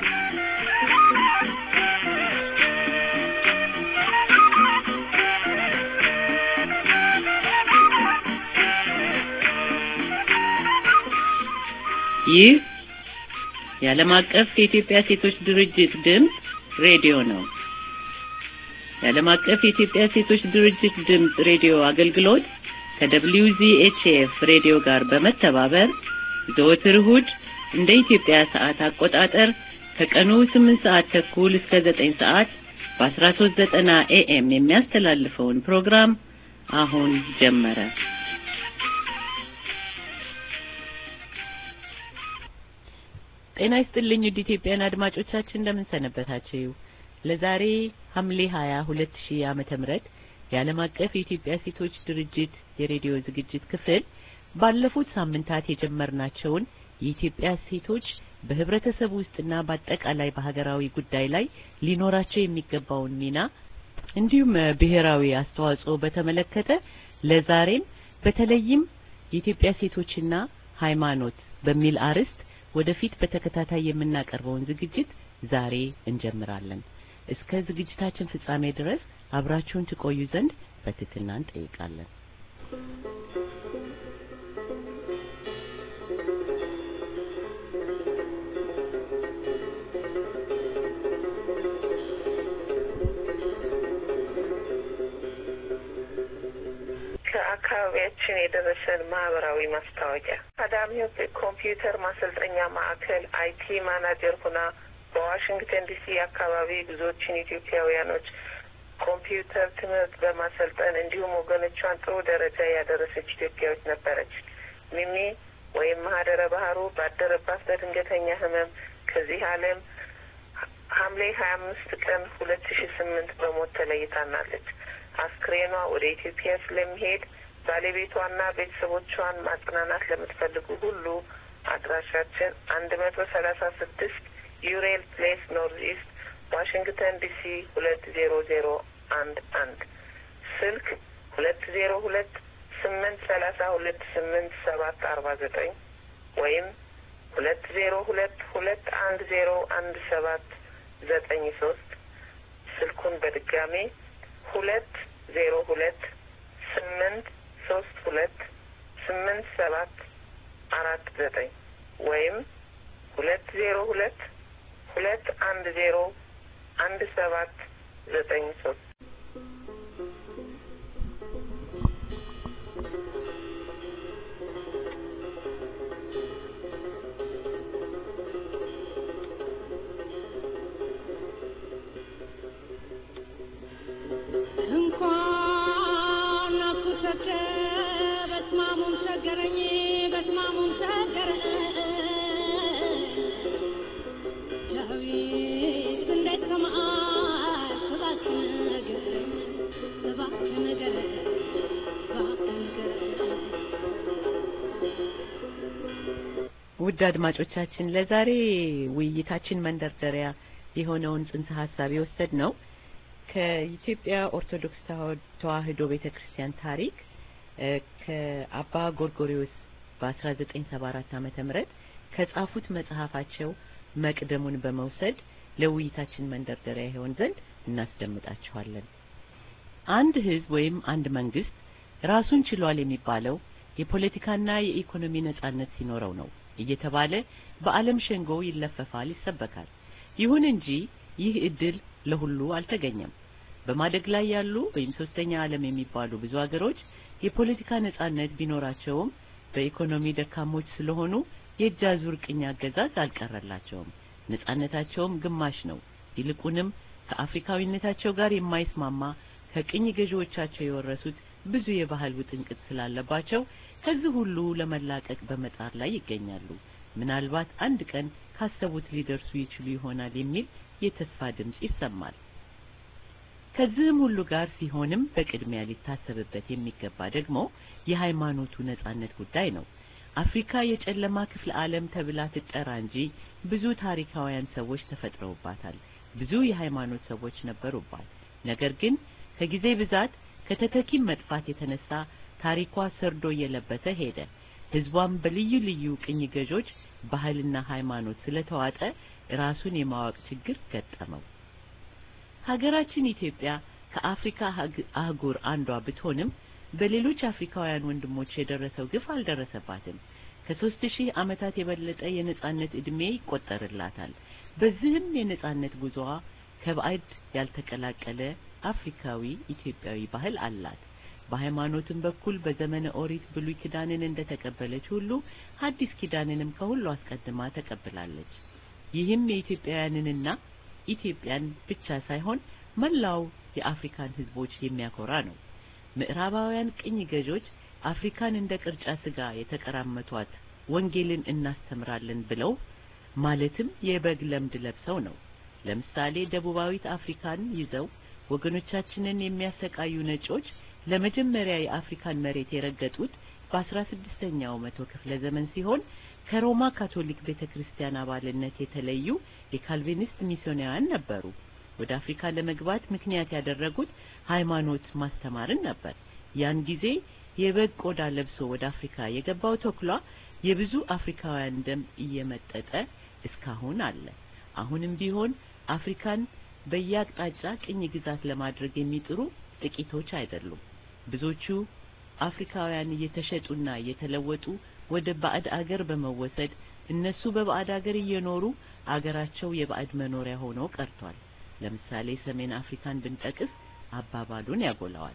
ይህ የዓለም አቀፍ የኢትዮጵያ ሴቶች ድርጅት ድምፅ ሬዲዮ ነው። የዓለም አቀፍ የኢትዮጵያ ሴቶች ድርጅት ድምፅ ሬዲዮ አገልግሎት ከWZHF ሬዲዮ ጋር በመተባበር ዘወትር እሁድ እንደ ኢትዮጵያ ሰዓት አቆጣጠር ከቀኑ 8 ሰዓት ተኩል እስከ 9 ሰዓት በ1390 ኤኤም የሚያስተላልፈውን ፕሮግራም አሁን ጀመረ። ጤና ይስጥልኝ ውድ ኢትዮጵያን አድማጮቻችን እንደምን ሰነበታችሁ? ለዛሬ ሐምሌ 20 2000 ዓመተ ምህረት የዓለም አቀፍ የኢትዮጵያ ሴቶች ድርጅት የሬዲዮ ዝግጅት ክፍል ባለፉት ሳምንታት የጀመርናቸውን የኢትዮጵያ ሴቶች በህብረተሰብ ውስጥና በአጠቃላይ በሀገራዊ ጉዳይ ላይ ሊኖራቸው የሚገባውን ሚና እንዲሁም ብሔራዊ አስተዋጽኦ በተመለከተ ለዛሬም በተለይም የኢትዮጵያ ሴቶችና ሃይማኖት በሚል አርዕስት ወደፊት በተከታታይ የምናቀርበውን ዝግጅት ዛሬ እንጀምራለን። እስከ ዝግጅታችን ፍጻሜ ድረስ አብራችሁን ትቆዩ ዘንድ በትህትና እንጠይቃለን። ከአካባቢያችን የደረሰን ማህበራዊ ማስታወቂያ አዳም ህይወት ኮምፒውተር ማሰልጠኛ ማዕከል አይቲ ማናጀር ሁና በዋሽንግተን ዲሲ አካባቢ ብዙዎችን ኢትዮጵያውያኖች ኮምፒውተር ትምህርት በማሰልጠን እንዲሁም ወገኖቿን ጥሩ ደረጃ ያደረሰች ኢትዮጵያዊት ነበረች። ሚሚ ወይም ማህደረ ባህሩ ባደረባት በድንገተኛ ህመም ከዚህ ዓለም ሐምሌ ሀያ አምስት ቀን ሁለት ሺ ስምንት በሞት ተለይታናለች። አስክሬኗ ወደ ኢትዮጵያ ስለሚሄድ ባለቤቷና ቤተሰቦቿን ማጽናናት ለምትፈልጉ ሁሉ አድራሻችን አንድ መቶ ሰላሳ ስድስት ዩሬል ፕሌስ ኖርዝ ኢስት ዋሽንግተን ዲሲ ሁለት ዜሮ ዜሮ አንድ አንድ ስልክ ሁለት ዜሮ ሁለት ስምንት ሰላሳ ሁለት ስምንት ሰባት አርባ ዘጠኝ ወይም ሁለት ዜሮ ሁለት ሁለት አንድ ዜሮ አንድ ሰባት ዘጠኝ ሶስት ስልኩን በድጋሜ ሁለት ዜሮ ሁለት ስምንት ሶስት ሁለት ስምንት ሰባት አራት ዘጠኝ ወይም ሁለት ዜሮ ሁለት ሁለት አንድ ዜሮ አንድ ሰባት ዘጠኝ ሶስት እንኳን ነፍሱ ሰገ በስማሙም ሰገረኝ በስማሙም ሰገረ ዳዊት እንዴት ከመዓት እባክህ ንገረኝ እባክህ ንገረኝ እባክህ ንገረኝ ውድ አድማጮቻችን ለዛሬ ውይይታችን መንደርደሪያ የሆነውን ጽንሰ ሀሳብ የወሰድ ነው ከኢትዮጵያ ኦርቶዶክስ ተዋሕዶ ቤተክርስቲያን ታሪክ ከአባ ጎርጎሪዎስ በ1974 ዓመተ ምህረት ከጻፉት መጽሐፋቸው መቅደሙን በመውሰድ ለውይይታችን መንደርደሪያ ይሆን ዘንድ እናስደምጣችኋለን። አንድ ህዝብ ወይም አንድ መንግስት ራሱን ችሏል የሚባለው የፖለቲካና የኢኮኖሚ ነጻነት ሲኖረው ነው እየተባለ በዓለም ሸንጎ ይለፈፋል፣ ይሰበካል። ይሁን እንጂ ይህ እድል ለሁሉ አልተገኘም። በማደግ ላይ ያሉ ወይም ሶስተኛ ዓለም የሚባሉ ብዙ ሀገሮች የፖለቲካ ነጻነት ቢኖራቸውም በኢኮኖሚ ደካሞች ስለሆኑ የእጅ አዙር ቅኝ አገዛዝ አልቀረላቸውም። ነጻነታቸውም ግማሽ ነው። ይልቁንም ከአፍሪካዊነታቸው ጋር የማይስማማ ከቅኝ ገዢዎቻቸው የወረሱት ብዙ የባህል ውጥንቅጥ ስላለባቸው ከዚህ ሁሉ ለመላቀቅ በመጣር ላይ ይገኛሉ። ምናልባት አንድ ቀን ካሰቡት ሊደርሱ ይችሉ ይሆናል የሚል የተስፋ ድምጽ ይሰማል። ከዚህም ሁሉ ጋር ሲሆንም በቅድሚያ ሊታሰብበት የሚገባ ደግሞ የሃይማኖቱ ነጻነት ጉዳይ ነው። አፍሪካ የጨለማ ክፍለ ዓለም ተብላ ትጠራ እንጂ ብዙ ታሪካውያን ሰዎች ተፈጥረውባታል። ብዙ የሃይማኖት ሰዎች ነበሩባት። ነገር ግን ከጊዜ ብዛት ከተተኪም መጥፋት የተነሳ ታሪኳ ሰርዶ እየለበሰ ሄደ። ህዝቧም በልዩ ልዩ ቅኝ ገዦች ባህልና ሃይማኖት ስለተዋጠ ራሱን የማወቅ ችግር ገጠመው። ሀገራችን ኢትዮጵያ ከአፍሪካ አህጉር አንዷ ብትሆንም በሌሎች አፍሪካውያን ወንድሞች የደረሰው ግፍ አልደረሰባትም። ከሶስት ሺህ ዓመታት የበለጠ የነጻነት ዕድሜ ይቆጠርላታል። በዚህም የነጻነት ጉዞዋ ከባዕድ ያልተቀላቀለ አፍሪካዊ ኢትዮጵያዊ ባህል አላት። በሃይማኖትም በኩል በዘመነ ኦሪት ብሉይ ኪዳንን እንደተቀበለች ሁሉ ሐዲስ ኪዳንንም ከሁሉ አስቀድማ ተቀብላለች። ይህም የኢትዮጵያውያንንና ኢትዮጵያን ብቻ ሳይሆን መላው የአፍሪካን ሕዝቦች የሚያኮራ ነው። ምዕራባውያን ቅኝ ገዦች አፍሪካን እንደ ቅርጫ ስጋ የተቀራመቷት ወንጌልን እናስተምራለን ብለው ማለትም የበግ ለምድ ለብሰው ነው። ለምሳሌ ደቡባዊት አፍሪካን ይዘው ወገኖቻችንን የሚያሰቃዩ ነጮች ለመጀመሪያ የአፍሪካን መሬት የረገጡት በአስራ ስድስተኛው መቶ ክፍለ ዘመን ሲሆን ከሮማ ካቶሊክ ቤተክርስቲያን አባልነት የተለዩ የካልቪኒስት ሚስዮናውያን ነበሩ። ወደ አፍሪካ ለመግባት ምክንያት ያደረጉት ሃይማኖት ማስተማርን ነበር። ያን ጊዜ የበግ ቆዳ ለብሶ ወደ አፍሪካ የገባው ተኩላ የብዙ አፍሪካውያን ደም እየመጠጠ እስካሁን አለ። አሁንም ቢሆን አፍሪካን በየአቅጣጫ ቅኝ ግዛት ለማድረግ የሚጥሩ ጥቂቶች አይደሉም። ብዙዎቹ አፍሪካውያን እየተሸጡና እየተለወጡ ወደ ባዕድ አገር በመወሰድ እነሱ በባዕድ አገር እየኖሩ አገራቸው የባዕድ መኖሪያ ሆኖ ቀርቷል። ለምሳሌ ሰሜን አፍሪካን ብንጠቅስ አባባሉን ያጎላዋል።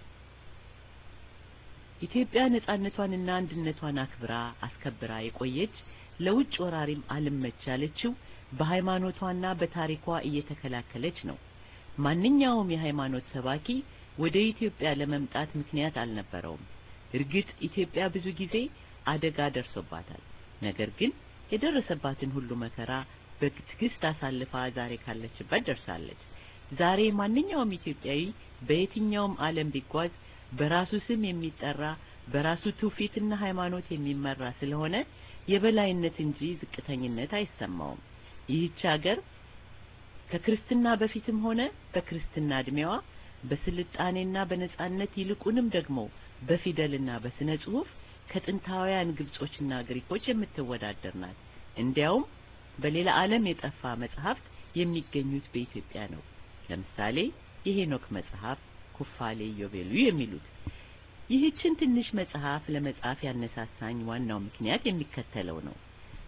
ኢትዮጵያ ነጻነቷንና አንድነቷን አክብራ አስከብራ የቆየች ለውጭ ወራሪም አልመች ያለችው በሃይማኖቷና በታሪኳ እየተከላከለች ነው። ማንኛውም የሃይማኖት ሰባኪ ወደ ኢትዮጵያ ለመምጣት ምክንያት አልነበረውም። እርግጥ ኢትዮጵያ ብዙ ጊዜ አደጋ ደርሶባታል። ነገር ግን የደረሰባትን ሁሉ መከራ በትዕግስት አሳልፋ ዛሬ ካለችበት ደርሳለች። ዛሬ ማንኛውም ኢትዮጵያዊ በየትኛውም ዓለም ቢጓዝ በራሱ ስም የሚጠራ በራሱ ትውፊትና ሃይማኖት የሚመራ ስለሆነ የበላይነት እንጂ ዝቅተኝነት አይሰማውም። ይህች ሀገር ከክርስትና በፊትም ሆነ በክርስትና እድሜዋ በስልጣኔና በነጻነት ይልቁንም ደግሞ በፊደልና በስነ ጽሁፍ ከጥንታውያን ግብጾችና ግሪኮች የምትወዳደር ናት። እንዲያውም በሌላ ዓለም የጠፋ መጽሐፍት የሚገኙት በኢትዮጵያ ነው። ለምሳሌ የሄኖክ መጽሐፍ፣ ኩፋሌ፣ ኢዮቤልዩ የሚሉት። ይህችን ትንሽ መጽሐፍ ለመጻፍ ያነሳሳኝ ዋናው ምክንያት የሚከተለው ነው።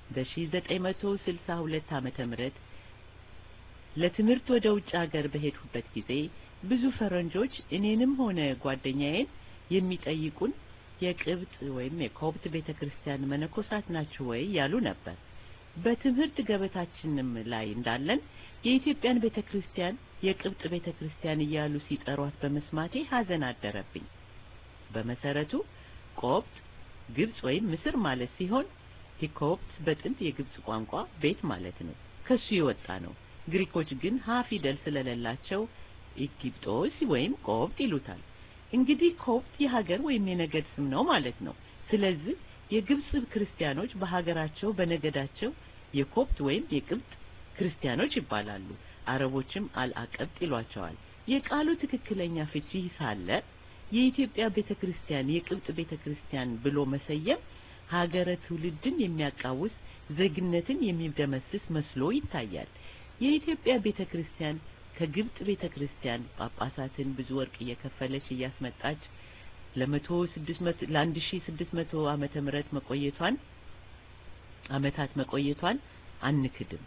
በ1962 ዓመተ ምህረት ለትምህርት ወደ ውጭ ሀገር በሄድሁበት ጊዜ ብዙ ፈረንጆች እኔንም ሆነ ጓደኛዬን የሚጠይቁን የቅብጥ ወይም የኮብት ቤተክርስቲያን መነኮሳት ናችሁ ወይ ያሉ ነበር። በትምህርት ገበታችንም ላይ እንዳለን የኢትዮጵያን ቤተክርስቲያን የቅብጥ ቤተክርስቲያን እያሉ ሲጠሯት በመስማቴ ሐዘን አደረብኝ። በመሰረቱ ቆብጥ ግብጽ ወይም ምስር ማለት ሲሆን ሂኮፕት በጥንት የግብጽ ቋንቋ ቤት ማለት ነው። ከሱ የወጣ ነው። ግሪኮች ግን ሀ ፊደል ስለሌላቸው ኢጊፕጦስ ወይም ቆብጥ ይሉታል። እንግዲህ ኮፕት የሀገር ወይም የነገድ ስም ነው ማለት ነው። ስለዚህ የግብጽ ክርስቲያኖች በሀገራቸው በነገዳቸው የኮፕት ወይም የቅብጥ ክርስቲያኖች ይባላሉ። አረቦችም አልአቀብጥ ይሏቸዋል። የቃሉ ትክክለኛ ፍቺ ሳለ የኢትዮጵያ ቤተክርስቲያን የቅብጥ ቤተክርስቲያን ብሎ መሰየም ሀገረ ትውልድን የሚያቃውስ ዜግነትን የሚደመስስ መስሎ ይታያል። የኢትዮጵያ ቤተክርስቲያን ከግብጽ ቤተክርስቲያን ጳጳሳትን ብዙ ወርቅ እየከፈለች እያስመጣች ለመቶ ስድስት መቶ ለአንድ ሺ ስድስት መቶ ዓመተ ምህረት መቆየቷን አመታት መቆየቷን አንክድም።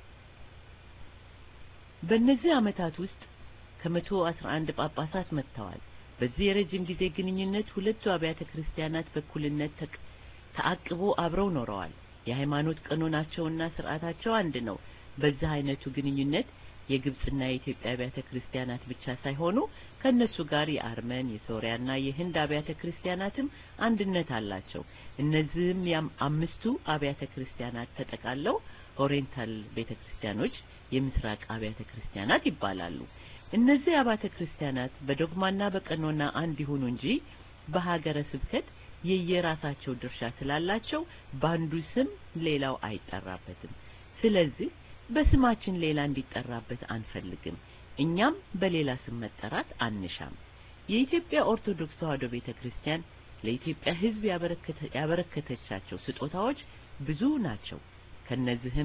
በእነዚህ አመታት ውስጥ ከመቶ አስራ አንድ ጳጳሳት መጥተዋል። በዚህ የረጅም ጊዜ ግንኙነት ሁለቱ አብያተ ክርስቲያናት በእኩልነት ተአቅቦ አብረው ኖረዋል። የሃይማኖት ቀኖናቸውና ስርዓታቸው አንድ ነው። በዚህ አይነቱ ግንኙነት የግብጽና የኢትዮጵያ አብያተ ክርስቲያናት ብቻ ሳይሆኑ ከነሱ ጋር የአርመን የሶሪያና የህንድ አብያተ ክርስቲያናትም አንድነት አላቸው። እነዚህም ያም አምስቱ አብያተ ክርስቲያናት ተጠቃለው ኦሪየንታል ቤተ ክርስቲያኖች የምስራቅ አብያተ ክርስቲያናት ይባላሉ። እነዚህ አብያተ ክርስቲያናት በዶግማና በቀኖና አንድ ይሁኑ እንጂ በሀገረ ስብከት የየራሳቸው ድርሻ ስላላቸው በአንዱ ስም ሌላው አይጠራበትም። ስለዚህ በስማችን ሌላ እንዲጠራበት አንፈልግም። እኛም በሌላ ስም መጠራት አንሻም። የኢትዮጵያ ኦርቶዶክስ ተዋሕዶ ቤተክርስቲያን ለኢትዮጵያ ሕዝብ ያበረከተ- ያበረከተቻቸው ስጦታዎች ብዙ ናቸው። ከነዚህም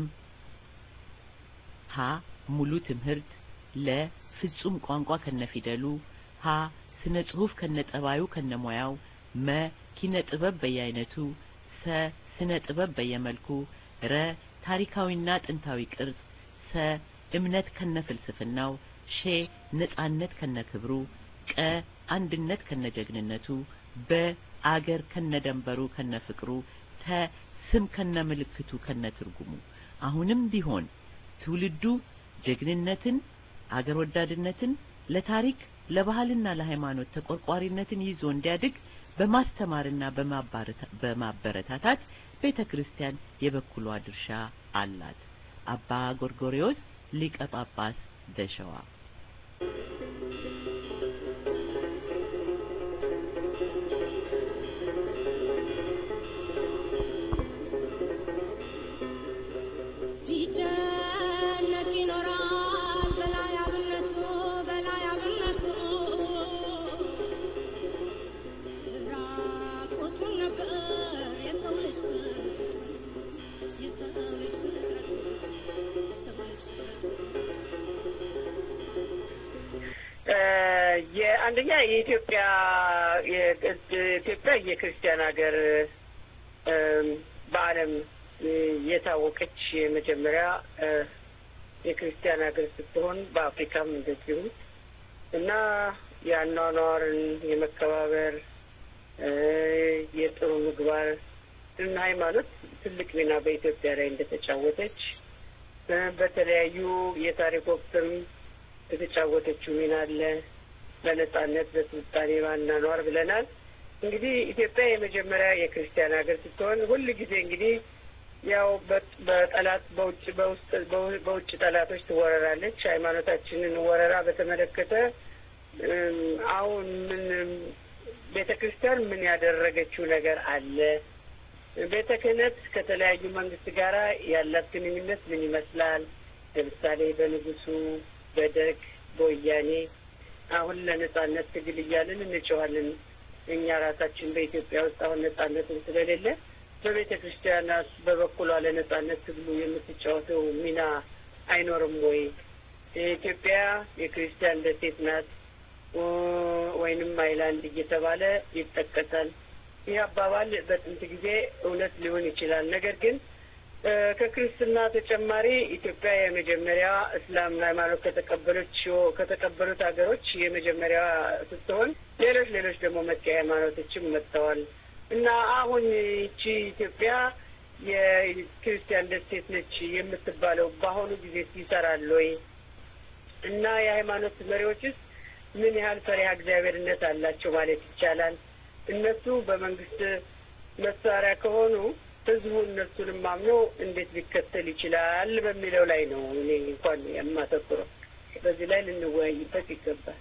ሀ ሙሉ ትምህርት፣ ለ ፍጹም ቋንቋ ከነፊደሉ፣ ሀ ስነ ጽሁፍ ከነጠባዩ ከነሙያው፣ መ ኪነ ጥበብ በየአይነቱ፣ ሰ ስነ ጥበብ በየመልኩ፣ ረ ታሪካዊና ጥንታዊ ቅርጽ፣ ሰ እምነት ከነፍልስፍናው፣ ሼ ነጻነት ከነክብሩ፣ ቀ አንድነት ከነጀግንነቱ፣ በ አገር ከነደንበሩ ከነፍቅሩ፣ ተ ስም ከነምልክቱ ከነትርጉሙ። አሁንም ቢሆን ትውልዱ ጀግንነትን፣ አገር ወዳድነትን፣ ለታሪክ ለባህልና ለሃይማኖት ተቆርቋሪነትን ይዞ እንዲያድግ በማስተማርና በማባረታ- በማበረታታት ቤተ ክርስቲያን የበኩሏ ድርሻ አላት። አባ ጎርጎርዮስ ሊቀ ጳጳስ ዘሸዋ ሲጨነቅ ይኖራል በላይ አብነቱ በላይ አብነቱ ራቁቱን ነበር የሰው ልጅ የሰው ልጅ ፍጥረት የሰው ልጅ ፍጥረት የአንደኛ የኢትዮጵያ የኢትዮጵያ የክርስቲያን ሀገር እም፣ በዓለም እ፣ የታወቀች የመጀመሪያ እ፣ የክርስቲያን ሀገር ስትሆን በአፍሪካም እንደዚሁ እና የአኗኗርን የመከባበር እ፣ የጥሩ ምግባር እና ሃይማኖት ትልቅ ሚና በኢትዮጵያ ላይ እንደተጫወተች እ፣ በተለያዩ የታሪክ ወቅትም የተጫወተችው ሚና አለ። በነጻነት በስልጣኔ ባናኗር ብለናል። እንግዲህ ኢትዮጵያ የመጀመሪያ የክርስቲያን ሀገር ስትሆን ሁል ጊዜ እንግዲህ ያው በ- በጠላት በውጭ በውስጥ በው- በውጭ ጠላቶች ትወረራለች። ሃይማኖታችንን ወረራ በተመለከተ እም፣ አሁን ምን ቤተ ክርስቲያን ምን ያደረገችው ነገር አለ? ቤተ ክህነት ከተለያዩ መንግስት ጋራ ያላት ግንኙነት ምን ይመስላል? ለምሳሌ በንጉሱ፣ በደርግ፣ በወያኔ አሁን ለነጻነት ትግል እያልን እንጮኋለን። እኛ ራሳችን በኢትዮጵያ ውስጥ አሁን ነጻነትን ስለሌለ በቤተ ክርስቲያናት በበኩሏ ለነጻነት ትግሉ የምትጫወተው ሚና አይኖርም ወይ? የኢትዮጵያ የክርስቲያን ደሴት ናት ው- ወይንም አይላንድ እየተባለ ይጠቀሳል። ይህ አባባል በጥንት ጊዜ እውነት ሊሆን ይችላል። ነገር ግን እ፣ ከክርስትና ተጨማሪ ኢትዮጵያ የመጀመሪያ እስላም ሃይማኖት ከተቀበሎች ከተቀበሉት ሀገሮች የመጀመሪያ ስትሆን ሌሎች ሌሎች ደግሞ መጤ ሃይማኖቶችም መጥተዋል እና አሁን ይቺ ኢትዮጵያ የክርስቲያን ደሴት ነች የምትባለው በአሁኑ ጊዜ ይሰራል ወይ? እና የሃይማኖት መሪዎችስ ምን ያህል ፈሪሃ እግዚአብሔርነት አላቸው ማለት ይቻላል? እነሱ በመንግስት መሳሪያ ከሆኑ ህዝቡ እነሱንም አምኖ እንዴት ሊከተል ይችላል በሚለው ላይ ነው እኔ እንኳን የማተኩረው። በዚህ ላይ ልንወያይበት ይገባል።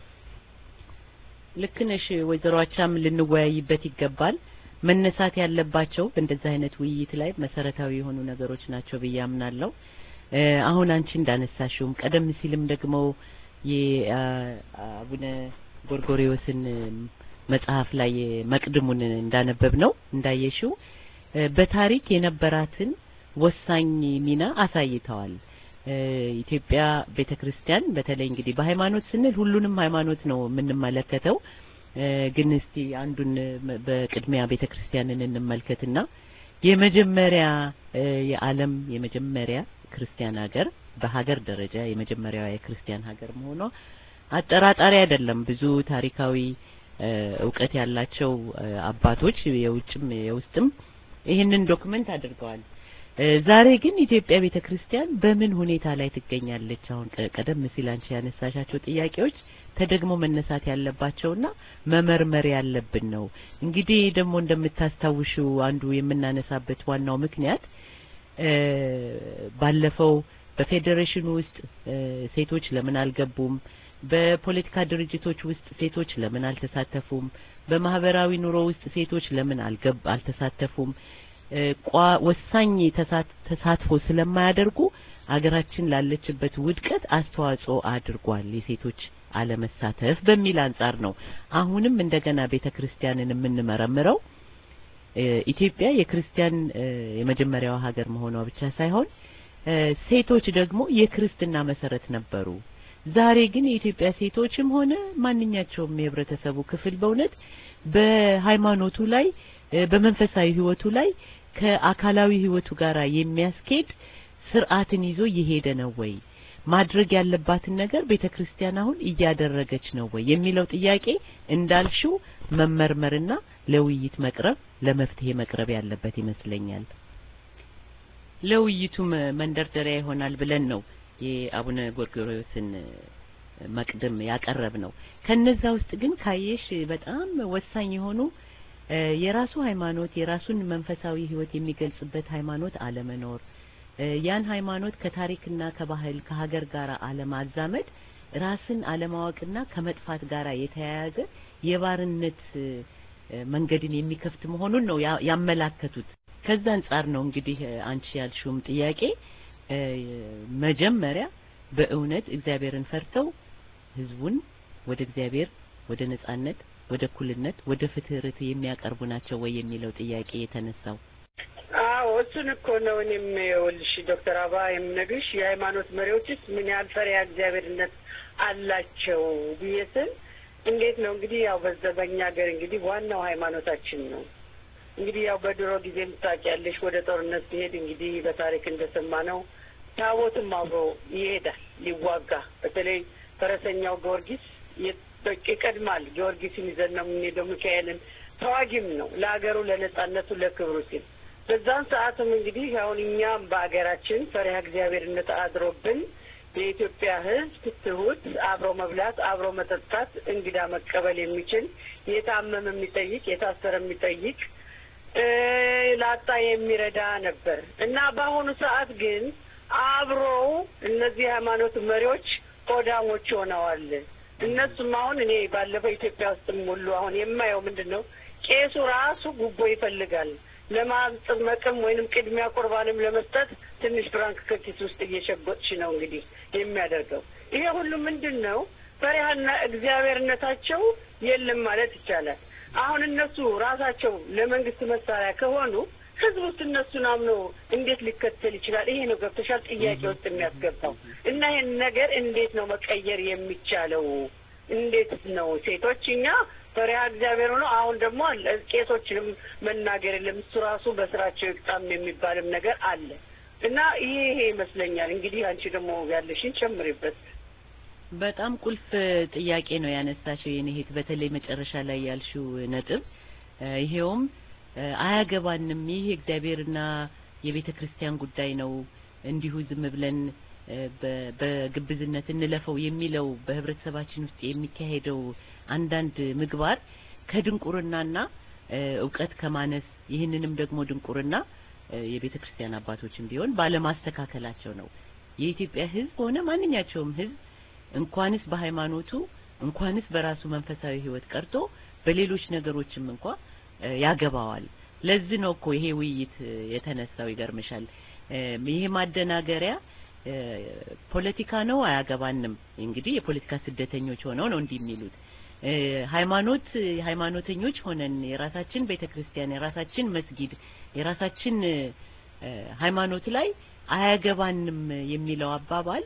ልክ ነሽ ወይዘሮ አቻም ልንወያይበት ይገባል። መነሳት ያለባቸው በእንደዚህ አይነት ውይይት ላይ መሰረታዊ የሆኑ ነገሮች ናቸው ብዬ አምናለሁ። እ፣ አሁን አንቺ እንዳነሳሽውም ቀደም ሲልም ደግሞ የአቡነ ጎርጎሪዎስን መጽሐፍ ላይ መቅድሙን እንዳነበብ ነው እንዳየሽው እ፣ በታሪክ የነበራትን ወሳኝ ሚና አሳይተዋል። እ፣ ኢትዮጵያ ቤተ ክርስቲያን በተለይ እንግዲህ በሃይማኖት ስንል ሁሉንም ሃይማኖት ነው የምንመለከተው። እ፣ ግን እስቲ አንዱን መ- በቅድሚያ ቤተ ክርስቲያንን እንመልከትና የመጀመሪያ እ፣ የዓለም የመጀመሪያ ክርስቲያን ሀገር በሀገር ደረጃ የመጀመሪያዋ የክርስቲያን ሀገር መሆኗ አጠራጣሪ አይደለም። ብዙ ታሪካዊ እ፣ እውቀት ያላቸው እ፣ አባቶች የውጭም የውስጥም ይህንን ዶክመንት አድርገዋል። እ፣ ዛሬ ግን ኢትዮጵያ ቤተ ክርስቲያን በምን ሁኔታ ላይ ትገኛለች? አሁን ቀ- ቀደም ሲል አንቺ ያነሳሻቸው ጥያቄዎች ተደግሞ መነሳት ያለባቸውና መመርመር ያለብን ነው። እንግዲህ ደግሞ እንደምታስታውሽው አንዱ የምናነሳበት ዋናው ምክንያት እ፣ ባለፈው በፌዴሬሽኑ ውስጥ እ፣ ሴቶች ለምን አልገቡም? በፖለቲካ ድርጅቶች ውስጥ ሴቶች ለምን አልተሳተፉም? በማህበራዊ ኑሮ ውስጥ ሴቶች ለምን አልገብ አልተሳተፉም? እ፣ ቋ- ወሳኝ ተሳት- ተሳትፎ ስለማያደርጉ አገራችን ላለችበት ውድቀት አስተዋጽኦ አድርጓል የሴቶች አለመሳተፍ በሚል አንጻር ነው አሁንም እንደገና ቤተ ክርስቲያንን የምንመረምረው። እ፣ ኢትዮጵያ የክርስቲያን እ፣ የመጀመሪያዋ ሀገር መሆኗ ብቻ ሳይሆን እ፣ ሴቶች ደግሞ የክርስትና መሰረት ነበሩ። ዛሬ ግን የኢትዮጵያ ሴቶችም ሆነ ማንኛቸውም የህብረተሰቡ ክፍል በእውነት በሃይማኖቱ ላይ እ፣ በመንፈሳዊ ህይወቱ ላይ ከአካላዊ ህይወቱ ጋር የሚያስኬድ ስርዓትን ይዞ እየሄደ ነው ወይ? ማድረግ ያለባትን ነገር ቤተ ክርስቲያን አሁን እያደረገች ነው ወይ የሚለው ጥያቄ እንዳልሽው መመርመርና ለውይይት መቅረብ ለመፍትሄ መቅረብ ያለበት ይመስለኛል። ለውይይቱ መ- መንደርደሪያ ይሆናል ብለን ነው የአቡነ ጎርጎርዮስን እ፣ መቅድም ያቀረብ ነው። ከነዛ ውስጥ ግን ካየሽ በጣም ወሳኝ የሆኑ እ፣ የራሱ ሃይማኖት የራሱን መንፈሳዊ ህይወት የሚገልጽበት ሃይማኖት አለመኖር እ፣ ያን ሃይማኖት ከታሪክና ከባህል ከሀገር ጋር አለማዛመድ ራስን አለማወቅና ከመጥፋት ጋር የተያያዘ የባርነት እ፣ እ፣ መንገድን የሚከፍት መሆኑን ነው ያ- ያመላከቱት። ከዛ አንጻር ነው እንግዲህ እ፣ አንቺ ያልሽውም ጥያቄ እ፣ መጀመሪያ በእውነት እግዚአብሔርን ፈርተው ህዝቡን ወደ እግዚአብሔር ወደ ነጻነት ወደ እኩልነት ወደ ፍትህ ርትዕ የሚያቀርቡ ናቸው ወይ የሚለው ጥያቄ የተነሳው አዎ እሱን እኮ ነው እኔም ይኸውልሽ ዶክተር አባ የምነግርሽ የሃይማኖት መሪዎችስ ምን ያህል ፈሪሃ እግዚአብሔርነት አላቸው ብዬ ስል እንዴት ነው እንግዲህ ያው በዛ በእኛ ሀገር እንግዲህ ዋናው ሃይማኖታችን ነው። እንግዲህ ያው በድሮ ጊዜ ታውቂያለሽ ወደ ጦርነት ሲሄድ እንግዲህ በታሪክ እንደሰማ ነው ታቦትም አብሮ ይሄዳል ሊዋጋ። በተለይ ፈረሰኛው ጊዮርጊስ የ- በቃ ይቀድማል። ጊዮርጊስን ይዘን ነው የምንሄደው። ሚካኤልን ተዋጊም ነው ለሀገሩ ለነጻነቱ ለክብሩ ሲል በዛን ሰዓትም እንግዲህ አሁን እኛም በሀገራችን ፈሪሃ እግዚአብሔርነት አድሮብን የኢትዮጵያ ሕዝብ ትሁት፣ አብሮ መብላት፣ አብሮ መጠጣት፣ እንግዳ መቀበል የሚችል የታመመ የሚጠይቅ የታሰረ የሚጠይቅ እ ላጣ የሚረዳ ነበር እና በአሁኑ ሰዓት ግን አብረው እነዚህ ሃይማኖት መሪዎች ቆዳሞች ሆነዋል። እነሱም አሁን እኔ ባለፈው ኢትዮጵያ ውስጥም ሁሉ አሁን የማየው ምንድን ነው ቄሱ ራሱ ጉቦ ይፈልጋል ለማጥመቅም ወይንም ቅድሚያ ቁርባንም ለመስጠት ትንሽ ፍራንክ ከኪስ ውስጥ እየሸጎጥሽ ነው እንግዲህ የሚያደርገው። ይሄ ሁሉ ምንድን ነው? ፈሪሃና እግዚአብሔርነታቸው የለም ማለት ይቻላል። አሁን እነሱ ራሳቸው ለመንግስት መሳሪያ ከሆኑ ህዝብ ውስጥ እነሱን አምኖ እንዴት ሊከተል ይችላል? ይሄ ነው ገብተሻል ጥያቄ ውስጥ የሚያስገባው እና ይሄን ነገር እንዴት ነው መቀየር የሚቻለው? እንዴት ነው ሴቶች እኛ ፈሪሃ እግዚአብሔር ሆኖ አሁን ደግሞ አለ ቄሶችንም መናገር የለም እሱ ራሱ በስራቸው ይቅጣም የሚባልም ነገር አለ እና ይሄ ይሄ ይመስለኛል እንግዲህ አንቺ ደግሞ ያለሽን ጨምሪበት። በጣም ቁልፍ ጥያቄ ነው ያነሳሽው የኔ እህት፣ በተለይ መጨረሻ ላይ ያልሽው ነጥብ እ ይሄውም እ አያገባንም፣ ይህ የእግዚአብሔርና የቤተ ክርስቲያን ጉዳይ ነው፣ እንዲሁ ዝም ብለን እ በ- በግብዝነት እንለፈው የሚለው በህብረተሰባችን ውስጥ የሚካሄደው አንዳንድ ምግባር ከድንቁርናና እ እውቀት ከማነስ ይህንንም ደግሞ ድንቁርና እ የቤተ ክርስቲያን አባቶችም ቢሆን ባለማስተካከላቸው ነው። የኢትዮጵያ ሕዝብ ሆነ ማንኛቸውም ሕዝብ እንኳንስ በሃይማኖቱ እንኳንስ በራሱ መንፈሳዊ ህይወት ቀርቶ በሌሎች ነገሮችም እንኳ እ ያገባዋል። ለዚህ ነው እኮ ይሄ ውይይት እ የተነሳው። ይገርምሻል እ ይሄ ማደናገሪያ እ ፖለቲካ ነው አያገባንም። እንግዲህ የፖለቲካ ስደተኞች ሆነው ነው እንዲህ የሚሉት እ ሃይማኖት ሃይማኖተኞች ሆነን የራሳችን ቤተክርስቲያን፣ የራሳችን መስጊድ፣ የራሳችን እ ሃይማኖት ላይ አያገባንም የሚለው አባባል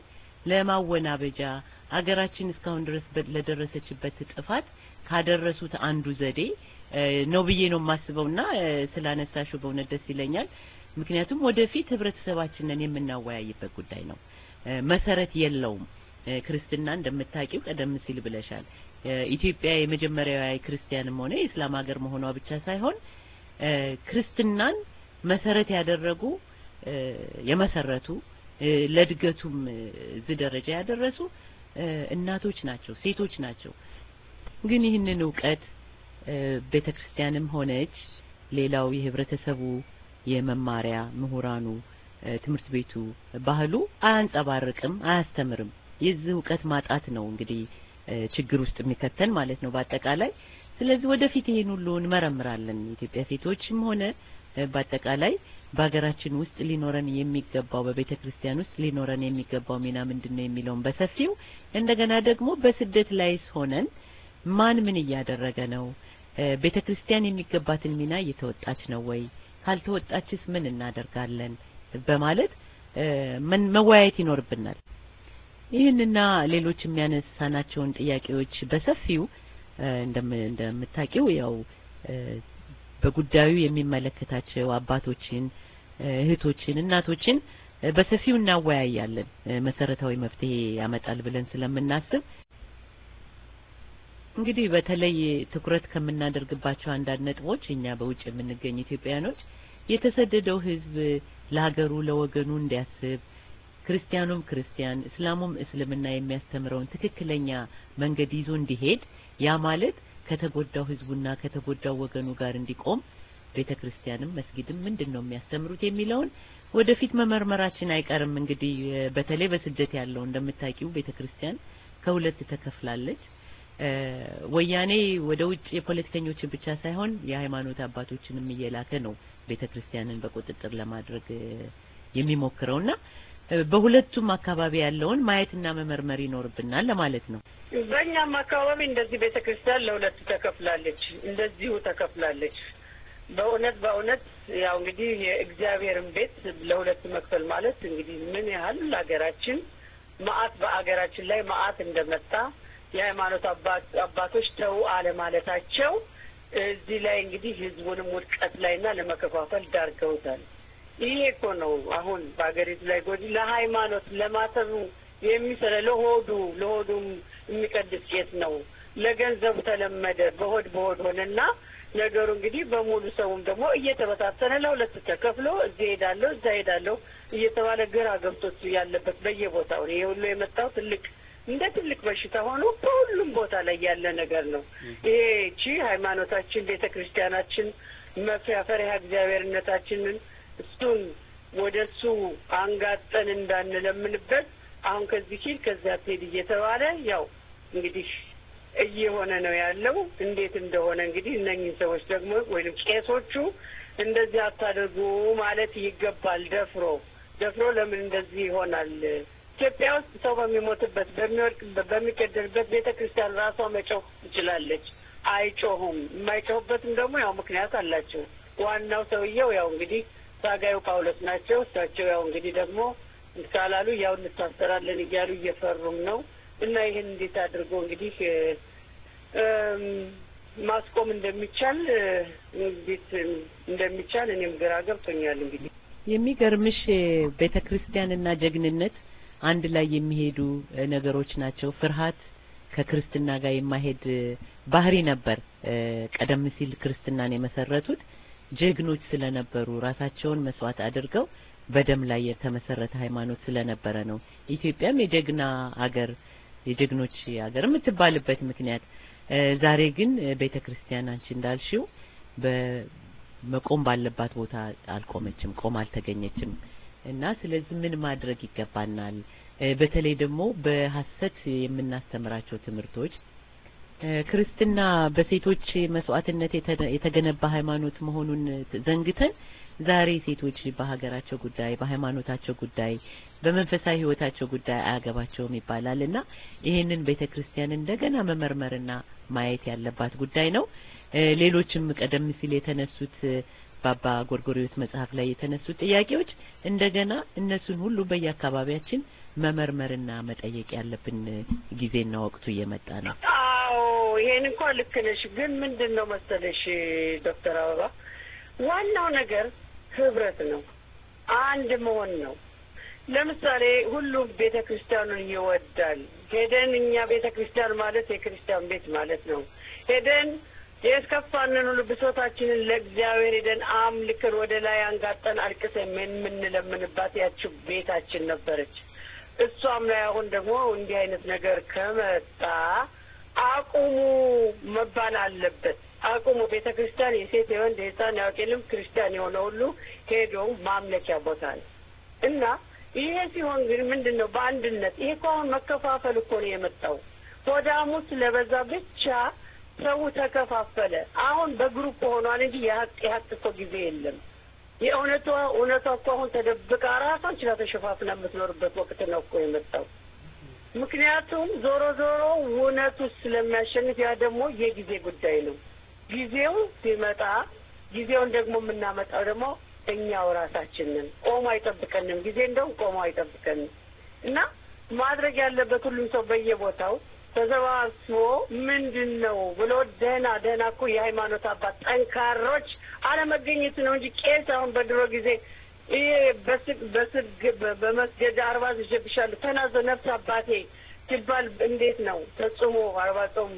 ለማወናበጃ ሀገራችን እስካሁን ድረስ በ- ለደረሰችበት ጥፋት ካደረሱት አንዱ ዘዴ እ ነው ብዬ ነው የማስበውና እ ስላነሳሽው በእውነት ደስ ይለኛል። ምክንያቱም ወደፊት ህብረተሰባችንን የምናወያይበት ጉዳይ ነው። እ መሰረት የለውም። እ ክርስትና እንደምታውቂው ቀደም ሲል ብለሻል። እ ኢትዮጵያ የመጀመሪያዋ የክርስቲያንም ሆነ የእስላም ሀገር መሆኗ ብቻ ሳይሆን እ ክርስትናን መሰረት ያደረጉ እ የመሰረቱ እ ለእድገቱም እ እዚህ ደረጃ ያደረሱ እ እናቶች ናቸው፣ ሴቶች ናቸው። ግን ይህንን እውቀት እ ቤተክርስቲያንም ሆነች ሌላው የህብረተሰቡ የመማሪያ ምሁራኑ እ ትምህርት ቤቱ ባህሉ አያንጸባርቅም፣ አያስተምርም። የዚህ እውቀት ማጣት ነው እንግዲህ እ ችግር ውስጥ የሚከተን ማለት ነው በአጠቃላይ። ስለዚህ ወደፊት ይሄን ሁሉ እንመረምራለን። የኢትዮጵያ ሴቶችም ሆነ እ፣ በአጠቃላይ በሀገራችን ውስጥ ሊኖረን የሚገባው በቤተ ክርስቲያን ውስጥ ሊኖረን የሚገባው ሚና ምንድን ነው የሚለውን በሰፊው እንደገና ደግሞ በስደት ላይስ ሆነን ማን ምን እያደረገ ነው? እ፣ ቤተ ክርስቲያን የሚገባትን ሚና እየተወጣች ነው ወይ? ካልተወጣችስ ምን እናደርጋለን? በማለት እ፣ ምን- መወያየት ይኖርብናል። ይህንና ሌሎች የሚያነሳናቸውን ጥያቄዎች በሰፊው እ፣ እንደም- እንደምታውቂው ያው እ፣ በጉዳዩ የሚመለከታቸው አባቶችን፣ እ፣ እህቶችን፣ እናቶችን እ፣ በሰፊው እናወያያለን። እ፣ መሰረታዊ መፍትሄ ያመጣል ብለን ስለምናስብ እንግዲህ በተለይ ትኩረት ከምናደርግባቸው አንዳንድ ነጥቦች እኛ በውጭ የምንገኝ ኢትዮጵያኖች የተሰደደው ሕዝብ ለሀገሩ ለወገኑ እንዲያስብ ክርስቲያኑም ክርስቲያን እስላሙም እስልምና የሚያስተምረውን ትክክለኛ መንገድ ይዞ እንዲሄድ ያ ማለት ከተጎዳው ሕዝቡና ከተጎዳው ወገኑ ጋር እንዲቆም ቤተ ክርስቲያንም መስጊድም ምንድን ነው የሚያስተምሩት የሚለውን ወደፊት መመርመራችን አይቀርም። እንግዲህ እ፣ በተለይ በስደት ያለው እንደምታውቂው ቤተ ክርስቲያን ከሁለት ተከፍላለች። እ፣ ወያኔ ወደ ውጭ የፖለቲከኞችን ብቻ ሳይሆን የሃይማኖት አባቶችንም እየላከ ነው ቤተ ክርስቲያንን በቁጥጥር ለማድረግ እ፣ የሚሞክረውና እ፣ በሁለቱም አካባቢ ያለውን ማየትና መመርመር ይኖርብናል ለማለት ነው። በእኛም አካባቢ እንደዚህ ቤተ ክርስቲያን ለሁለት ተከፍላለች፣ እንደዚሁ ተከፍላለች። በእውነት በእውነት ያው እንግዲህ የእግዚአብሔርን ቤት ለሁለት መክፈል ማለት እንግዲህ ምን ያህል ሀገራችን መዓት በአገራችን ላይ መዓት እንደመጣ የሃይማኖት አባት አባቶች ተው አለማለታቸው እዚህ ላይ እንግዲህ ህዝቡንም ውድቀት ላይና ለመከፋፈል ዳርገውታል። ይሄ እኮ ነው አሁን በሀገሪቱ ላይ ጎጂ ለሃይማኖት ለማተቡ የሚሰለ ለሆዱ ለሆዱም የሚቀድስ ቄስ ነው። ለገንዘቡ ተለመደ በሆድ በሆድ ሆነና ነገሩ እንግዲህ በሙሉ ሰውም ደግሞ እየተበታተነ ለሁለት ተከፍሎ እዚህ ሄዳለሁ እዛ ሄዳለሁ እየተባለ ግራ ገብቶት ያለበት በየቦታው ነው። ይሄ ሁሉ የመጣው ትልቅ እንደ ትልቅ በሽታ ሆኖ በሁሉም ቦታ ላይ ያለ ነገር ነው። ይሄ እቺ ሃይማኖታችን ቤተ ክርስቲያናችን መፍሪያ ፈሪሃ እግዚአብሔርነታችንን እሱን ወደ እሱ አንጋጠን እንዳንለምንበት አሁን ከዚህ ሂድ ከዚያ ትሄድ እየተባለ ያው እንግዲህ እየሆነ ነው ያለው። እንዴት እንደሆነ እንግዲህ እነኝህ ሰዎች ደግሞ ወይም ቄሶቹ እንደዚህ አታደርጉ ማለት ይገባል። ደፍሮ ደፍሮ ለምን እንደዚህ ይሆናል? ኢትዮጵያ ውስጥ ሰው በሚሞትበት በሚወድቅበት፣ በሚገደልበት ቤተ ክርስቲያን ራሷ መጮህ ትችላለች። አይጮሁም። የማይጮሁበትም ደግሞ ያው ምክንያት አላቸው። ዋናው ሰውየው ያው እንግዲህ ታጋዩ ጳውሎስ ናቸው። እሳቸው ያው እንግዲህ ደግሞ ካላሉ ያው እንታሰራለን እያሉ እየፈሩም ነው እና ይህን እንዴት አድርጎ እንግዲህ እም፣ ማስቆም እንደሚቻል እ፣ እንዴት እንደሚቻል እኔም ግራ ገብቶኛል። እንግዲህ የሚገርምሽ ቤተ ክርስቲያንና ጀግንነት አንድ ላይ የሚሄዱ እ፣ ነገሮች ናቸው። ፍርሃት ከክርስትና ጋር የማይሄድ እ፣ ባህሪ ነበር። እ፣ ቀደም ሲል ክርስትናን የመሰረቱት ጀግኖች ስለነበሩ ራሳቸውን መስዋዕት አድርገው በደም ላይ የተመሰረተ ሃይማኖት ስለነበረ ነው። ኢትዮጵያም የጀግና አገር የጀግኖች አገር የምትባልበት ምክንያት እ፣ ዛሬ ግን ቤተ ክርስቲያን አንቺ እንዳልሽው በመቆም ባለባት ቦታ አልቆመችም፣ ቆም አልተገኘችም እና ስለዚህ ምን ማድረግ ይገባናል? እ፣ በተለይ ደግሞ በሐሰት የምናስተምራቸው ትምህርቶች እ፣ ክርስትና በሴቶች መስዋዕትነት የተ- የተገነባ ሃይማኖት መሆኑን ዘንግተን ዛሬ ሴቶች በሀገራቸው ጉዳይ፣ በሃይማኖታቸው ጉዳይ፣ በመንፈሳዊ ሕይወታቸው ጉዳይ አያገባቸውም ይባላል እና ይህንን ቤተ ክርስቲያን እንደገና መመርመርና ማየት ያለባት ጉዳይ ነው። እ፣ ሌሎችም ቀደም ሲል የተነሱት እ፣ በአባ ጎርጎሪዎስ መጽሐፍ ላይ የተነሱት ጥያቄዎች እንደገና እነሱን ሁሉ በየአካባቢያችን መመርመርና መጠየቅ ያለብን ጊዜና ወቅቱ እየመጣ ነው። አዎ ይሄን እንኳን ልክ ነሽ። ግን ምንድን ነው መሰለሽ ዶክተር አበባ ዋናው ነገር ህብረት ነው፣ አንድ መሆን ነው። ለምሳሌ ሁሉም ቤተ ክርስቲያኑን ይወዳል። ሄደን እኛ ቤተ ክርስቲያን ማለት የክርስቲያን ቤት ማለት ነው። ሄደን የስከፋንን ሁሉ ብሶታችንን ለእግዚአብሔር ሄደን አምልከን ወደ ላይ አንጋጠን አልቅሰን የምንለምንባት ያችው ቤታችን ነበረች። እሷም ላይ አሁን ደግሞ እንዲህ አይነት ነገር ከመጣ አቁሙ መባል አለበት። አቁሙ። ቤተ ክርስቲያን የሴት የወንድ የህፃን ያውቄልም ክርስቲያን የሆነ ሁሉ ሄዶ ማምለኪያ ቦታ ነው እና ይሄ ሲሆን ግን ምንድን ነው በአንድነት ይሄ እኮ አሁን መከፋፈል እኮ ነው የመጣው። ሆዳሙ ስለበዛ ብቻ ሰው ተከፋፈለ። አሁን በግሩፕ ሆኗል እንጂ የሀቅ የሀቅ እኮ ጊዜ የለም። የእውነቷ እውነቷ እኮ አሁን ተደብቃ ራሷን ችላ ተሸፋፍና የምትኖርበት ወቅት ነው እኮ የመጣው። ምክንያቱም ዞሮ ዞሮ እውነቱ ስለሚያሸንፍ ያ ደግሞ የጊዜ ጉዳይ ነው። ጊዜው ሲመጣ ጊዜውን ደግሞ የምናመጣው ደግሞ እኛው ራሳችንን ቆሞ አይጠብቀንም። ጊዜ እንደውም ቆሞ አይጠብቀንም እና ማድረግ ያለበት ሁሉም ሰው በየቦታው ተሰባስቦ ምንድን ነው ብሎ ደህና ደህና እኮ የሃይማኖት አባት ጠንካሮች አለመገኘቱ ነው እንጂ ቄስ አሁን በድሮ ጊዜ ይሄ በስግ በስግ በመስገድ አርባ ዝዤብሻለሁ ተናዘ ነፍስ አባቴ ሲባል እንዴት ነው ተጽሞ አርባ ጾም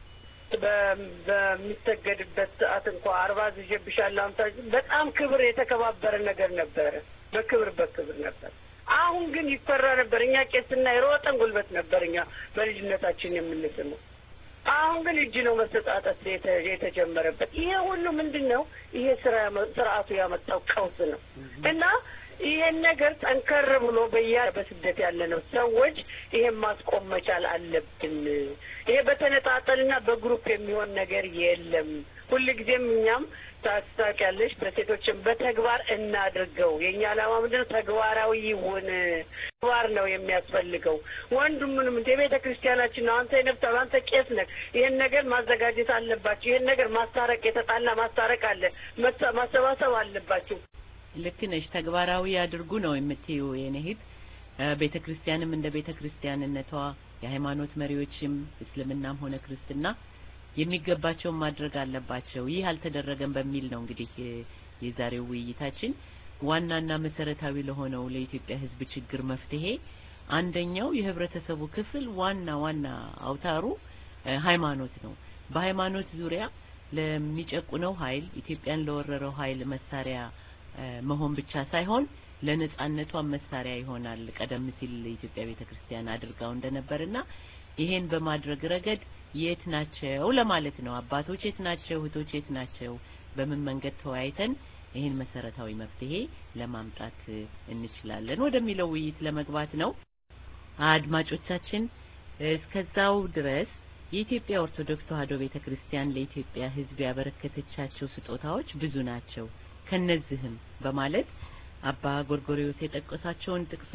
በሚሰገድበት ሰዓት እንኳ አርባ ዝዤብሻለሁ አምሳ በጣም ክብር የተከባበረ ነገር ነበረ። በክብር በክብር ነበር። አሁን ግን ይፈራ ነበር። እኛ ቄስና የሮጠን ጉልበት ነበር እኛ በልጅነታችን የምንስመው። አሁን ግን እጅ ነው መሰጣጠት የተጀመረበት። ይሄ ሁሉ ምንድን ነው? ይሄ ስራ ስርዓቱ ያመጣው ቀውስ ነው እና ይሄን ነገር ጠንከር ብሎ በያ በስደት ያለ ነው ሰዎች ይሄን ማስቆም መቻል አለብን። ይሄ በተነጣጠልና በግሩፕ የሚሆን ነገር የለም። ሁልጊዜም እኛም ታስታውቂያለሽ፣ በሴቶችን በተግባር እናድርገው። የእኛ ዓላማ ምንድን ነው? ተግባራዊ ይሁን። ተግባር ነው የሚያስፈልገው። ወንዱም ምንም እንደ ቤተ ክርስቲያናችን ነው። አንተ የነብታ አንተ ቄስ ነህ። ይሄን ነገር ማዘጋጀት አለባችሁ። ይሄን ነገር ማስታረቅ፣ የተጣላ ማስታረቅ አለ፣ ማሰባሰብ አለባችሁ። ልክ ነሽ። ተግባራዊ አድርጉ ነው የምትዩ የኔ እህት። ቤተ ክርስቲያንም እንደ ቤተ ክርስቲያንነቷ የሃይማኖት መሪዎችም እስልምናም ሆነ ክርስትና የሚገባቸውን ማድረግ አለባቸው። ይህ አልተደረገም በሚል ነው እንግዲህ የዛሬው ውይይታችን ዋናና መሰረታዊ ለሆነው ለኢትዮጵያ ሕዝብ ችግር መፍትሄ አንደኛው የህብረተሰቡ ክፍል ዋና ዋና አውታሩ ሃይማኖት ነው። በሃይማኖት ዙሪያ ለሚጨቁነው ኃይል ኢትዮጵያን ለወረረው ኃይል መሳሪያ መሆን ብቻ ሳይሆን ለነጻነቷ መሳሪያ ይሆናል። ቀደም ሲል የኢትዮጵያ ቤተክርስቲያን አድርጋው እንደነበርና ይሄን በማድረግ ረገድ የት ናቸው ለማለት ነው። አባቶች የት ናቸው? እህቶች የት ናቸው? በምን መንገድ ተወያይተን ይህን መሰረታዊ መፍትሄ ለማምጣት እንችላለን ወደሚለው ውይይት ለመግባት ነው። አድማጮቻችን እስከዛው ድረስ የኢትዮጵያ ኦርቶዶክስ ተዋሕዶ ቤተክርስቲያን ለኢትዮጵያ ሕዝብ ያበረከተቻቸው ስጦታዎች ብዙ ናቸው። ከነዚህም በማለት አባ ጎርጎሪዮስ የጠቀሷቸውን ጥቅስ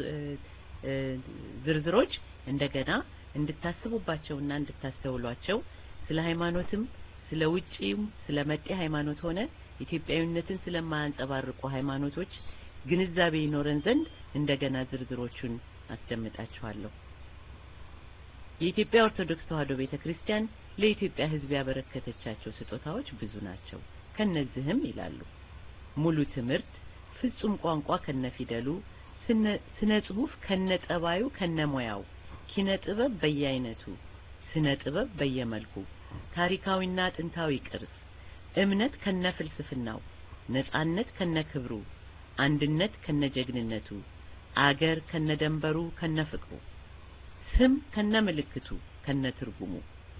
ዝርዝሮች እንደገና እንድታስቡባቸውና እንድታስተውሏቸው ስለ ሃይማኖትም ስለ ውጪም ስለ መጤ ሃይማኖት ሆነ ኢትዮጵያዊነትን ስለማያንጸባርቁ ሃይማኖቶች ግንዛቤ ይኖረን ዘንድ እንደገና ዝርዝሮቹን አስደምጣችኋለሁ። የኢትዮጵያ ኦርቶዶክስ ተዋሕዶ ቤተክርስቲያን ለኢትዮጵያ ሕዝብ ያበረከተቻቸው ስጦታዎች ብዙ ናቸው። ከነዚህም ይላሉ ሙሉ ትምህርት፣ ፍጹም ቋንቋ ከነፊደሉ፣ ስነ ጽሁፍ ከነጠባዩ ከነሙያው፣ ኪነ ጥበብ በየአይነቱ፣ ስነ ጥበብ በየመልኩ፣ ታሪካዊና ጥንታዊ ቅርስ፣ እምነት ከነፍልስፍናው፣ ነጻነት ከነክብሩ፣ አንድነት ከነጀግንነቱ፣ አገር ከነደንበሩ ከነፍቅሩ፣ ስም ከነምልክቱ ከነትርጉሙ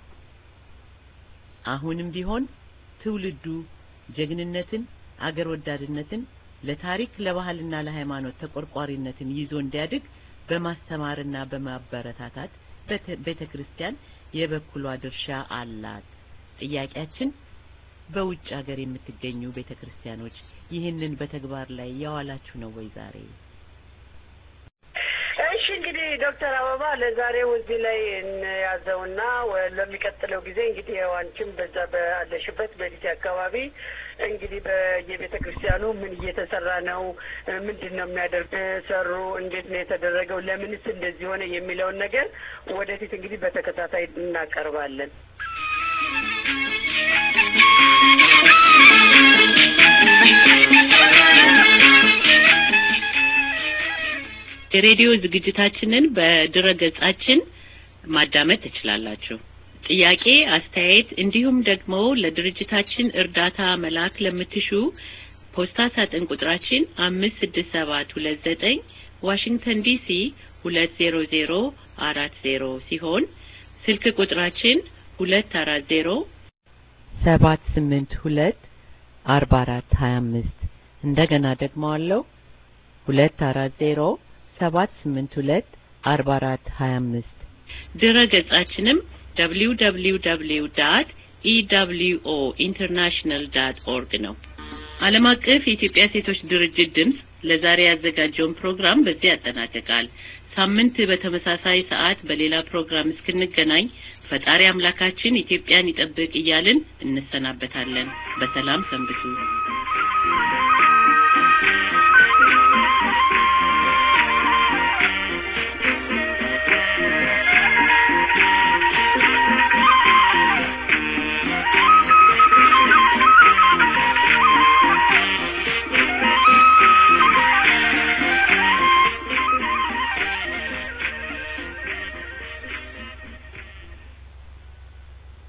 አሁንም ቢሆን ትውልዱ ጀግንነትን አገር ወዳድነትን ለታሪክ ለባህልና ለሃይማኖት ተቆርቋሪነትን ይዞ እንዲያድግ በማስተማርና በማበረታታት ቤተ ክርስቲያን የበኩሏ ድርሻ አላት። ጥያቄያችን በውጭ ሀገር የምትገኙ ቤተ ክርስቲያኖች ይህንን በተግባር ላይ ያዋላችሁ ነው ወይ ዛሬ? እሺ እንግዲህ ዶክተር አበባ ለዛሬው እዚህ ላይ እንያዘውና ለሚቀጥለው ጊዜ እንግዲህ ያው አንቺም በዛ ባለሽበት በዲሲ አካባቢ እንግዲህ በየቤተ ክርስቲያኑ ምን እየተሰራ ነው፣ ምንድን ነው የሚያደርግ ሰሩ፣ እንዴት ነው የተደረገው፣ ለምንስ እንደዚህ ሆነ የሚለውን ነገር ወደፊት እንግዲህ በተከታታይ እናቀርባለን። የሬዲዮ ዝግጅታችንን በድረ ገጻችን ማዳመጥ ትችላላችሁ። ጥያቄ፣ አስተያየት እንዲሁም ደግሞ ለድርጅታችን እርዳታ መላክ ለምትሹ ፖስታ ሳጥን ቁጥራችን አምስት ስድስት ሰባት ሁለት ዘጠኝ ዋሽንግተን ዲሲ ሁለት ዜሮ ዜሮ አራት ዜሮ ሲሆን ስልክ ቁጥራችን ሁለት አራት ዜሮ ሰባት ስምንት ሁለት አርባ አራት ሀያ አምስት እንደገና ደግሞ አለው ሁለት አራት ዜሮ ሰባት ስምንት ሁለት አርባ አራት ሀያ አምስት ድረ ገጻችንም ደብሊው ደብሊው ደብሊው ዳት ኢደብሊውኦ ኢንተርናሽናል ዳት ኦርግ ነው። ዓለም አቀፍ የኢትዮጵያ ሴቶች ድርጅት ድምፅ ለዛሬ ያዘጋጀውን ፕሮግራም በዚህ ያጠናቅቃል። ሳምንት በተመሳሳይ ሰዓት በሌላ ፕሮግራም እስክንገናኝ ፈጣሪ አምላካችን ኢትዮጵያን ይጠብቅ እያልን እንሰናበታለን። በሰላም ሰንብቱ።